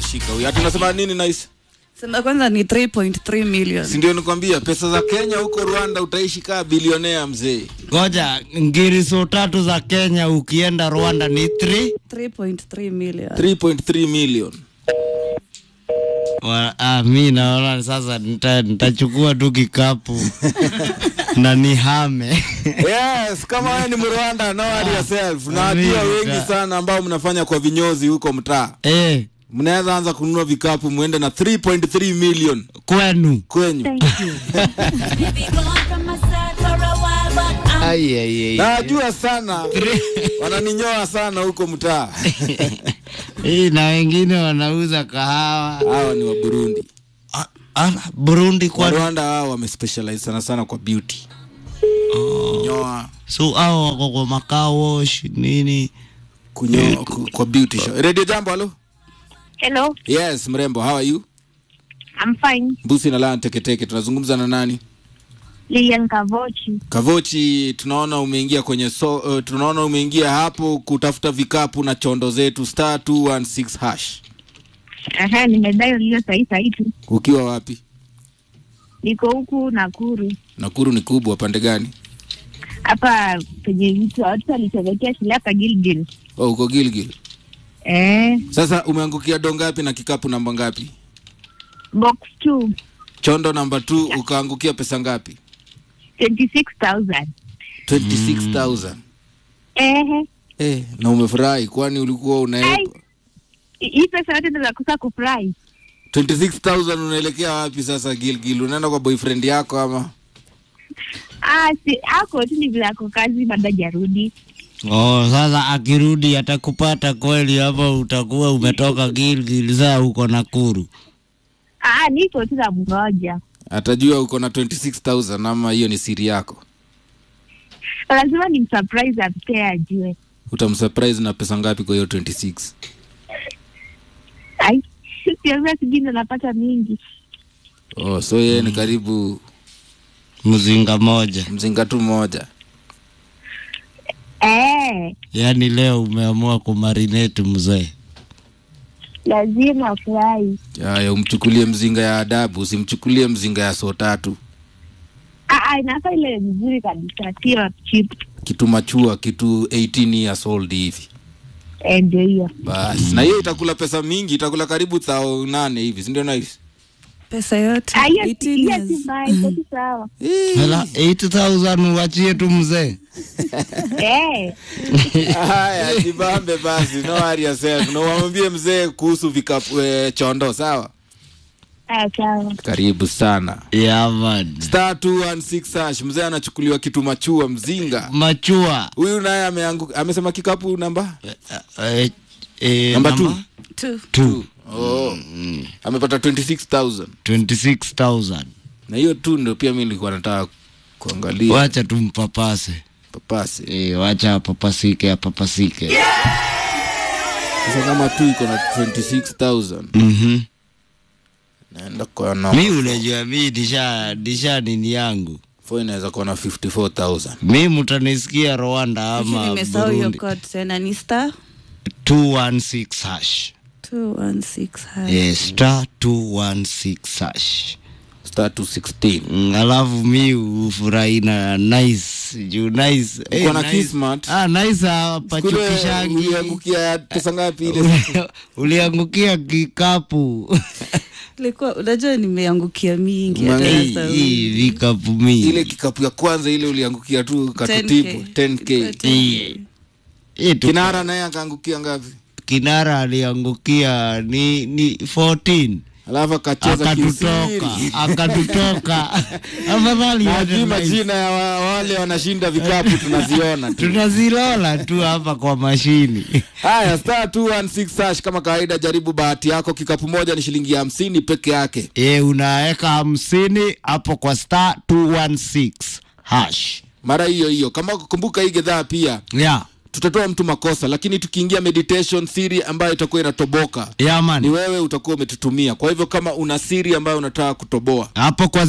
ameshika huyu. Ati unasema nini nice? Sema kwanza ni 3.3 million. Si ndio nikwambia pesa za Kenya huko Rwanda utaishi kaa bilionea mzee. Ngoja, ngiriso tatu za Kenya ukienda Rwanda ni 3 3.3 million. 3.3 million. Wa- ah, mi naona sasa nita- nitachukua tu kikapu na nihame Yes, kama wewe ni Mrwanda, know it yourself. Na najua Amerika. wengi sana ambao mnafanya kwa vinyozi huko mtaa. eh, Mnaweza anza kununua vikapu muende na 3.3 million kwenu kwenyu. Ai, ai, ai. Najua sana wananinyoa sana huko mtaa. Hii na wengine wanauza kahawa Hawa ni wa Burundi. Ah, ah, Burundi Wa kwa Rwanda hao wamespecialize sana sana kwa beauty. Kunyoa, so hao wako kwa makao wash nini kunyoa ku- kwa beauty show. Radio Jambo, halo? Hello, Yes, mrembo, how are you? I'm fine. Mbusi na Lana Teketeke, tunazungumza na nani? Lilian Kavochi. Kavochi, tunaona umeingia kwenye so, uh, tunaona umeingia hapo kutafuta vikapu na chondo zetu star 216 hash. Aha, nimedai hiyo sahi sahi tu. Ukiwa wapi? Niko huku Nakuru. Nakuru ni kubwa, pande gani? Hapa penye mtu watu walichomekea shule hapa Gilgil. Oh, uko Gilgil. Eh, Sasa umeangukia do ngapi na kikapu namba ngapi? box 2 Chondo namba 2 ukaangukia pesa ngapi? 26,000. 26000. Eh, Eh, na umefurahi kwani ulikuwa una Ai. hii pesa yote ndio nakosa kufurahi. 26000 unaelekea wapi sasa Gilgil? Unaenda kwa boyfriend yako ama? Ah, si ako tu ni vile ako kazi bado hajarudi. oh, sasa akirudi atakupata kweli hapa utakuwa umetoka Gilgil saa uko Nakuru Ah, niko tu na mmoja. Atajua uko na 26000 ama hiyo ni siri yako? Lazima ni msurprise apite ajue. Utamsurprise na pesa ngapi kwa hiyo 26? Ai, siweza sijui ndo napata mingi. Oh, so yeye ni karibu mzinga moja mzinga tu moja. Eh, yaani leo umeamua kumarinate mzee lazima afurahi. Haya, umchukulie mzinga ya adabu, usimchukulie mzinga ya so tatu. Ah, ah, inafaa ile vizuri kabisa, sio cheap. Kitu machua, kitu 18 years old hivi. Eh, ndio hiyo. Basi. Na hiyo itakula pesa mingi, itakula karibu thao nane hivi, si ndio nice? Pesa yote Ah, hiyo 18 hiyo years. si mbaya, iko tu sawa. hela 8000 uachie tu mzee Eh, Haya, jibambe basi, no worry yourself. Na wamwambie mzee kuhusu vikapu eh, chondo, sawa? ah, sawa. Karibu sana. yeah, man. Star 216 hash, mzee anachukuliwa kitu machua mzinga. machua Huyu naye ameanguka, amesema kikapu namba eh, eh, Namba namba Two. two. oh. Amepata 26000 26,000 na hiyo tu ndio pia mimi nilikuwa nataka kuangalia wacha tumpapase papasi. eh, wacha apapasike apapasike Sasa kama tu iko na 26000 Mhm. naenda kwa na mi unajua mi disha disha nini yangu fo inaweza kuwa na 54000 mi mtanisikia rwanda Hivi ama nimesahau hiyo burundi code tena ni star 216 hash 216 hash. eh, star 216 hash star 216 Mm, alafu mi ufurahi na nice juu nice Uko na nice. Kismat? ah, nice Kule apachukishangi uliangukia pesa ngapi ile uliangukia kikapu Ilikuwa unajua nimeangukia mingi hata Umeangukia- sasa hii hivi. vikapu mingi ile kikapu ya kwanza ile uliangukia tu katutibu 10k Ilikuwa 10K. Hii tu- kinara naye akaangukia ngapi kinara aliangukia ni ni 14 alafu akacheza akatutoka kisiri akatutoka afadhali Hajui yote majina ya wa, wale wanashinda vikapu tunaziona tu tunazilola tu hapa kwa mashini haya star 216 hash kama kawaida jaribu bahati yako kikapu moja ni shilingi hamsini peke yake e, unaweka hamsini hapo kwa star 216 hash mara hiyo hiyo kama kumbuka hii gedhaa pia yeah. tutatoa mtu makosa lakini tukiingia meditation siri ambayo itakuwa inatoboka Yeah, man. ni wewe utakuwa umetutumia kwa hivyo kama una siri ambayo unataka kutoboa hapo kwa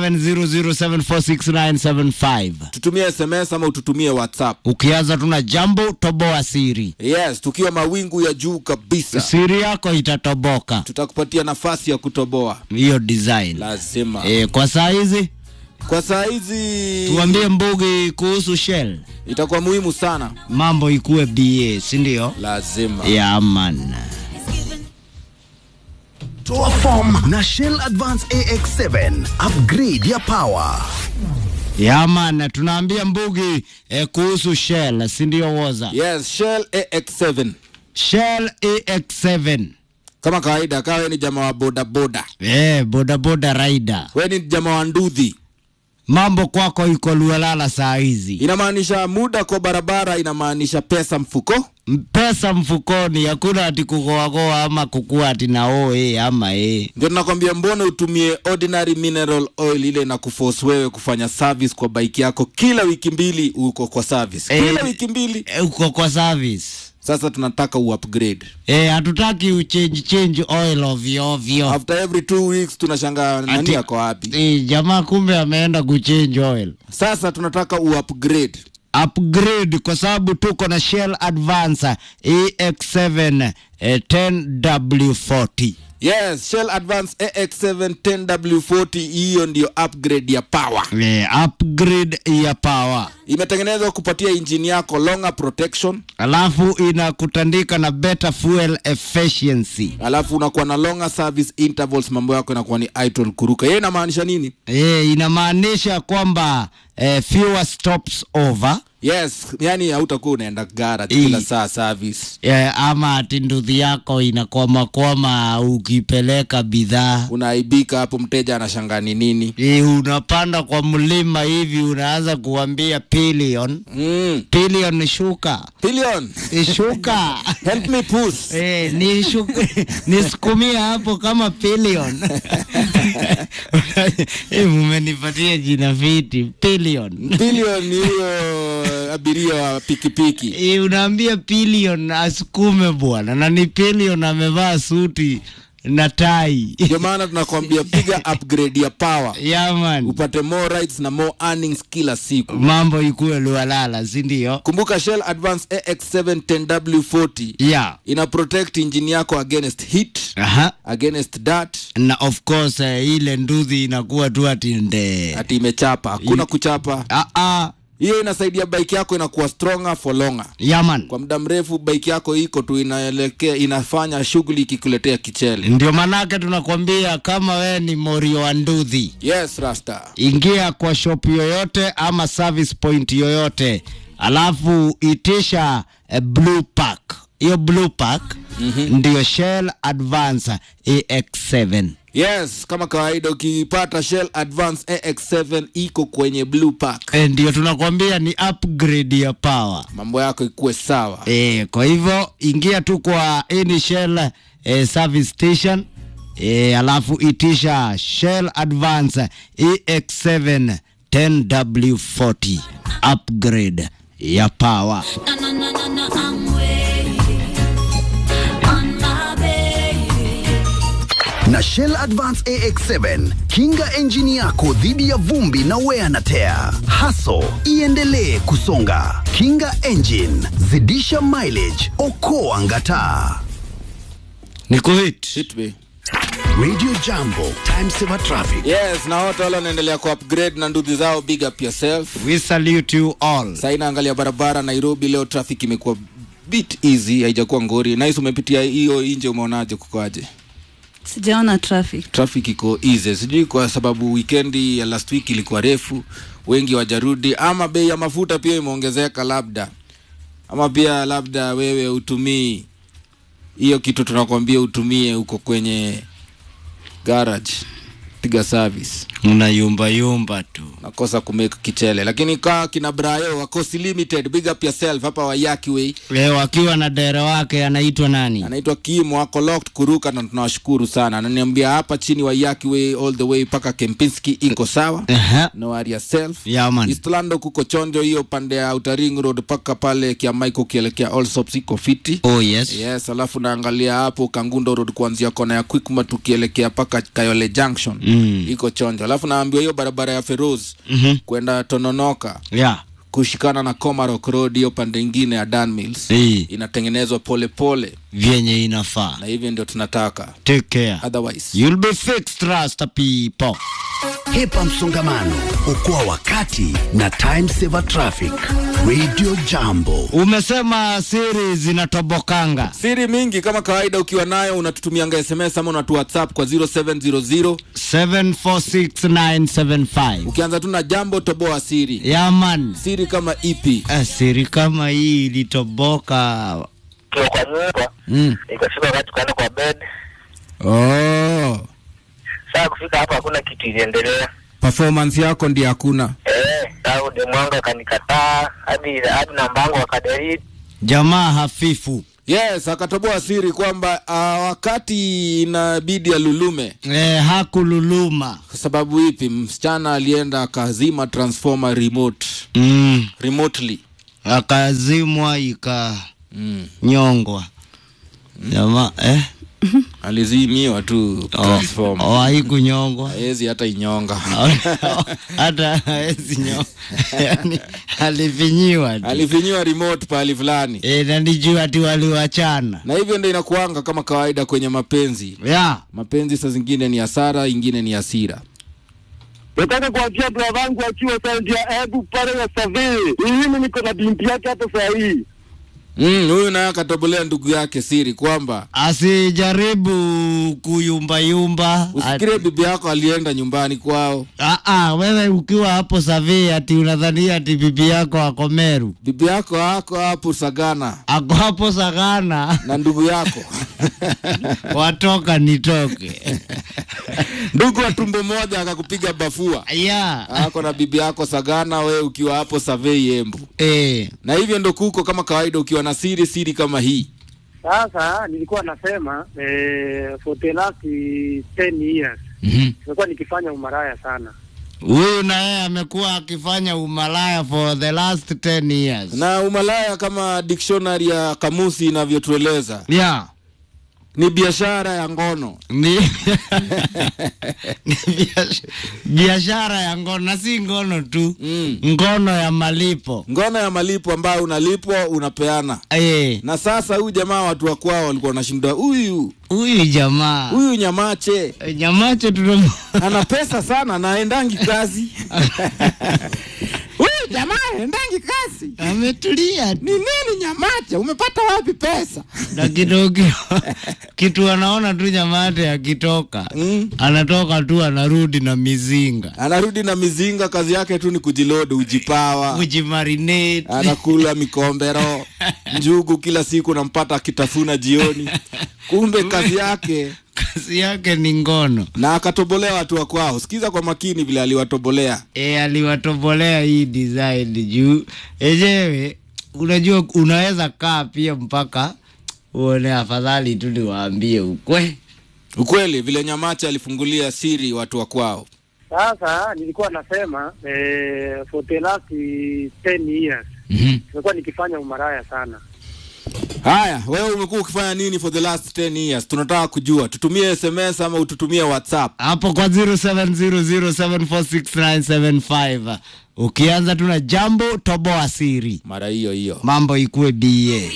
0700746975 tutumie sms ama ututumie whatsapp ukianza tuna jambo toboa siri yes tukiwa mawingu ya juu kabisa siri yako itatoboka tutakupatia nafasi ya kutoboa hiyo design lazima e, kwa saa hizi kwa saa hizi tuambie mbugi kuhusu shell itakuwa muhimu sana mambo ikuwe ba sindio lazima yeah, man Toa form na Shell Advance AX7 upgrade ya power. yeah, man tunaambia mbugi eh, kuhusu shell sindio woza yes shell ax7 shell ax7 kama kawaida kawe ni jamaa wa bodaboda eh, bodaboda rider we ni jamaa wa ndudhi mambo kwako iko lualala saa hizi inamaanisha muda kwa barabara inamaanisha pesa mfuko pesa mfukoni hakuna ati kugoagoa ama kukua ati na oe ama e ndio tunakwambia mbona utumie ordinary mineral oil ile na kuforce wewe kufanya service kwa bike yako kila wiki mbili uko kwa service Eh. kila wiki mbili E, uko kwa service sasa tunataka uupgrade e, hatutaki uchange change oil ovyo ovyo after every two weeks tunashangaa nani Ati- ako wapi e, jamaa kumbe ameenda kuchange oil sasa tunataka uupgrade upgrade kwa sababu tuko na Shell Advance EX7 eh, 10W40 yes shell advance ax7 10w40 hiyo ndio upgrade ya power eh, upgrade ya power imetengenezwa kupatia injini yako longer protection alafu inakutandika na better fuel efficiency alafu unakuwa na longer service intervals mambo yako inakuwa ni idle kuruka yeye inamaanisha nini e, inamaanisha kwamba eh, fewer stops over yes yani hautakuwa unaenda gara I- kila saa service eh, ama ati nduthi yako inakwamakwama ukipeleka bidhaa unaaibika hapo mteja anashangaa ni nini e, unapanda kwa mlima hivi unaanza kuambia pillion mm. pillion shuka billion e, shuka help me push Eh, nishuku- nisukumia hapo kama pillion Eh, mumenipatia jina fiti pillion billion ni huyo abiria wa pikipiki Eh, unaambia pillion asukume bwana na ni pillion amevaa suti na tai ndio maana tunakwambia piga upgrade ya power yaman upate more rights na more earnings kila siku mambo ikuwe lualala sindio kumbuka shell advance ax7 10w40 ya ina protect engine yako against heat aha against dirt na of course eh, ile nduthi inakuwa tu ati nde ati imechapa hakuna kuchapa ah, ah, hiyo inasaidia bike yako inakuwa stronger for longer yaman kwa muda mrefu bike yako iko tu inaelekea inafanya shughuli ikikuletea kichele ndio manake tunakwambia kama we ni morio wa nduthi yes rasta ingia kwa shop yoyote ama service point yoyote alafu itisha eh, blue pack hiyo blue pack mm-hmm. ndio shell advance ax7 yes kama kawaida ukipata shell advance ax7 iko kwenye blue pack e, ndio tunakwambia ni upgrade ya power mambo yako ikuwe sawa e, kwa hivyo ingia tu kwa any shell e, service station e, alafu itisha shell advance ax7 10w40 upgrade ya power No, no, no, no, no, I'm waiting on my baby. Na Shell Advance AX7 kinga enjini yako dhidi ya vumbi na wear na tear. Haso iendelee kusonga. Kinga engine, zidisha mileage, okoa ngataa. ni kuhit Hit me. Radio Jambo, time saver traffic. yes na wote wale wanaendelea ku upgrade na nduthi zao big up yourself we salute you all saina angalia barabara nairobi leo traffic imekuwa bit easy haijakuwa ngori nice umepitia hiyo inje umeonaje kukoaje sijaona traffic traffic iko easy sijui kwa sababu wikendi ya last week ilikuwa refu wengi wajarudi ama bei ya mafuta pia imeongezeka labda ama pia labda wewe utumii hiyo kitu tunakwambia utumie huko kwenye garage piga service unayumba yumba tu nakosa kumake kichele lakini kaa kina brayo wakosi limited big up yourself hapa wayaki way e, wakiwa na dere wake anaitwa nani anaitwa kimo ako locked kuruka na tunawashukuru sana ananiambia hapa chini wayaki way all the way mpaka kempinski iko sawa Aha. no worry yourself Yeah, man. Eastland kuko chonjo hiyo pande ya Outer Ring Road mpaka pale Kiamaiko ukielekea Allsops iko fiti oh yes yes alafu naangalia hapo Kangundo Road kuanzia kona ya Quickmart tukielekea mpaka Kayole Junction Mm. iko chonjo alafu naambiwa hiyo barabara ya Feroz Mhm. kwenda Tononoka yeah kushikana na Komarok Road hiyo pande ingine ya Dan Mills Hii. inatengenezwa pole pole vyenye inafaa na hivyo ndio tunataka take care otherwise you'll be fixed trust people Hepa msongamano, okoa wakati na time saver traffic. Radio Jambo. umesema siri zinatobokanga siri mingi kama kawaida ukiwa nayo unatutumianga sms ama unatu whatsapp kwa 0700 746975 ukianza tu na jambo toboa siri yaman siri kama ipi eh, siri kama hii ilitoboka tukiwa kwa nyumba mm. ikafika wakati tukaenda kwa bed oh. saa kufika hapo hakuna kitu iliendelea performance yako ndi hakuna eh au demwanga akanikataa hadi hadi nambangu akadelete jamaa hafifu yes akatoboa siri kwamba uh, wakati inabidi alulume eh, hakululuma kwa sababu ipi msichana alienda akazima transformer remote mm. remotely akazimwa ikanyongwa mm. jamaa eh? alizimiwa tu transformer oh, haikunyongwa hawezi hata inyonga hata hawezi nyo yani alifinyiwa tu alifinyiwa remote pahali fulani e, na nijua ati waliwachana na hivyo ndo inakuanga kama kawaida kwenye mapenzi ya mapenzi saa zingine ni hasara ingine ni hasira nataka kuachia brother wangu akiwa saundi ya ebu pale ya savii mimi niko na binti yake hata saa hii Mm, huyu naye akatobolea ndugu yake siri kwamba asijaribu kuyumbayumba usikirie bibi yako alienda nyumbani kwao Aa, wewe ukiwa hapo savii ati unadhania ati bibi yako ako Meru bibi yako ako hapo sagana ako hapo Sagana na ndugu yako watoka nitoke ndugu wa tumbo moja akakupiga bafua ya ako na bibi yako sagana we ukiwa hapo savei embu eh, na hivyo ndo kuko kama kawaida ukiwa na siri siri kama hii sasa nilikuwa nasema eh, for the last 10 years mhm. nimekuwa nikifanya umaraya sana huyu na yeye amekuwa akifanya umalaya for the last 10 years na umalaya kama dictionary ya kamusi inavyotueleza ya ni biashara ya ngono ni ni biash- biashara ya ngono na si ngono tu mm. ngono ya malipo ngono ya malipo ambayo unalipwa unapeana Eh, na sasa huyu jamaa watu wa kwao walikuwa wanashinda huyu huyu jamaa huyu nyamache nyamacho tunam ana pesa sana na aendangi kazi huyu jamaa aendangi kazi ametulia ni nini nyamache umepata wapi pesa na kidogo kitu anaona tu nyamate akitoka mm. anatoka tu anarudi na mizinga anarudi na mizinga kazi yake tu ni kujilodi ujipawa kujimarinate anakula mikombero njugu kila siku nampata akitafuna jioni kumbe kazi yake kazi yake ni ngono na akatobolea watu wa kwao sikiza kwa makini vile aliwatobolea e, aliwatobolea hii design juu enyewe unajua unaweza kaa pia mpaka uone afadhali tu niwaambie ukwe ukweli vile nyamacha alifungulia siri watu wa kwao sasa nilikuwa nasema eh, for the last 10 years mm-hmm. nimekuwa nikifanya umaraya sana haya wewe umekuwa ukifanya nini for the last 10 years tunataka kujua tutumie sms ama ututumie whatsapp hapo kwa 0700746975 ukianza tuna jambo toboa siri mara hiyo hiyo mambo ikuwe ba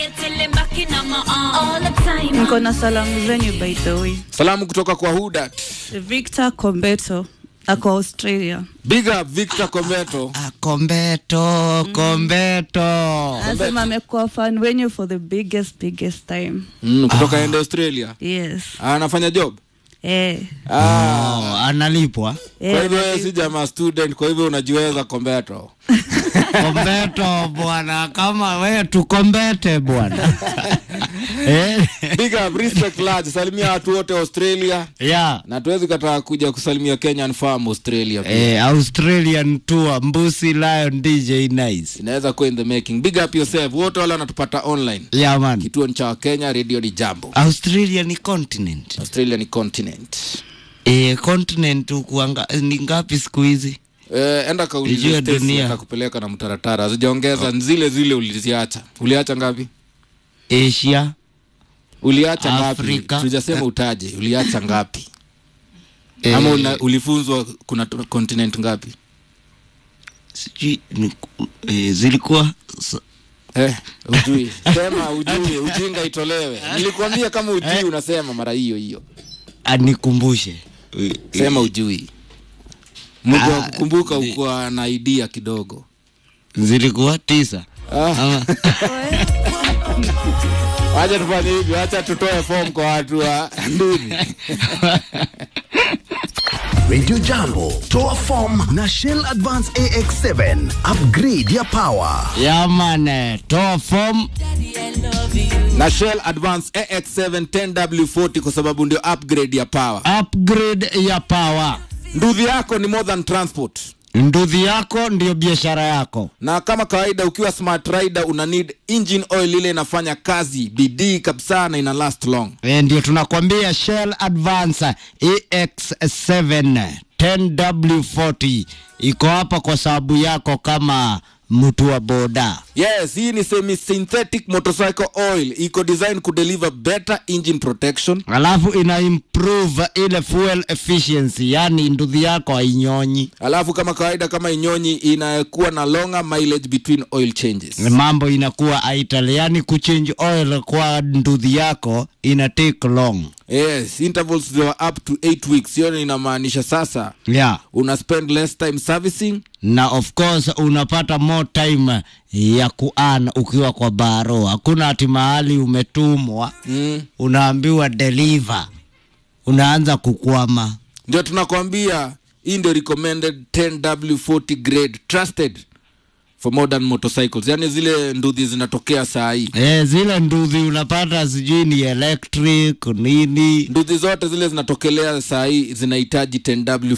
niko na salamu zenyu by the way salamu kutoka kwa hudat victor kombeto ako australia big up victor kometo Ah, kombeto kombeto anasema amekuwa fan wenyu for the biggest biggest time mm, kutoka ende australia yes anafanya job eh, ah. oh, analipwa kwa eh, hivyo wewe si jamaa student kwa hivyo unajiweza kombeto kombeto bwana kama we tukombete bwana eh, big up respect large salimia watu wote australia yeah. na tuwezi kataa kuja kusalimia kenyan farm australia pia. eh, australian tour mbusi lion dj nice inaweza kuwa in the making big up yourself wote wale wanatupata online yeah, man kituo ni cha kenya radio ni jambo australia ni continent australia ni continent eh, continent ukuanga ni ngapi siku hizi Eh, enda kaulize Ijue Stacy dunia. atakupeleka na mtaratara hazijaongeza oh. zile zile uliziacha uliacha ngapi asia uliacha ngapi Afrika. tujasema utaje uliacha ngapi eh, ama una, ulifunzwa kuna t- continent ngapi sijui ni- eh, zilikuwa s- eh, ujui sema ujui ujinga itolewe nilikwambia kama ujui unasema mara hiyo hiyo anikumbushe sema ujui mtu wa Ah, kukumbuka ni- ukuwa na idea kidogo zilikuwa tisa ah. ama wacha tufanye hivi wacha tutoe form kwa watu wa nduni Radio Jambo, toa form na Shell Advance AX7 upgrade ya power. yamane toa form na shell advance ax7 10w40 kwa sababu ndio upgrade ya power upgrade ya power nduthi yako ni more than transport nduthi yako ndio biashara yako na kama kawaida ukiwa smart rider una need engine oil ile inafanya kazi bidii kabisa na ina last long e, ndio tunakwambia shell advance ex7 10w40 iko hapa kwa sababu yako kama mtu wa boda yes hii ni semi synthetic motorcycle oil iko design kudeliver better engine protection alafu ina improve ile fuel efficiency yani nduthi yako hainyonyi alafu kama kawaida kama inyonyi inakuwa na longer mileage between oil changes mambo inakuwa aitali yani kuchange oil kwa nduthi yako ina take long yes intervals they were up to 8 weeks hiyo inamaanisha sasa yeah una spend less time servicing na of course unapata more time ya kuan ukiwa kwa baro hakuna ati mahali umetumwa mm. unaambiwa deliver unaanza kukwama ndio tunakwambia hii ndio recommended 10w40 grade trusted for modern motorcycles yani zile nduthi zinatokea saa hii e, zile nduthi unapata sijui ni electric nini nduthi zote zile zinatokelea saa hii zinahitaji 10w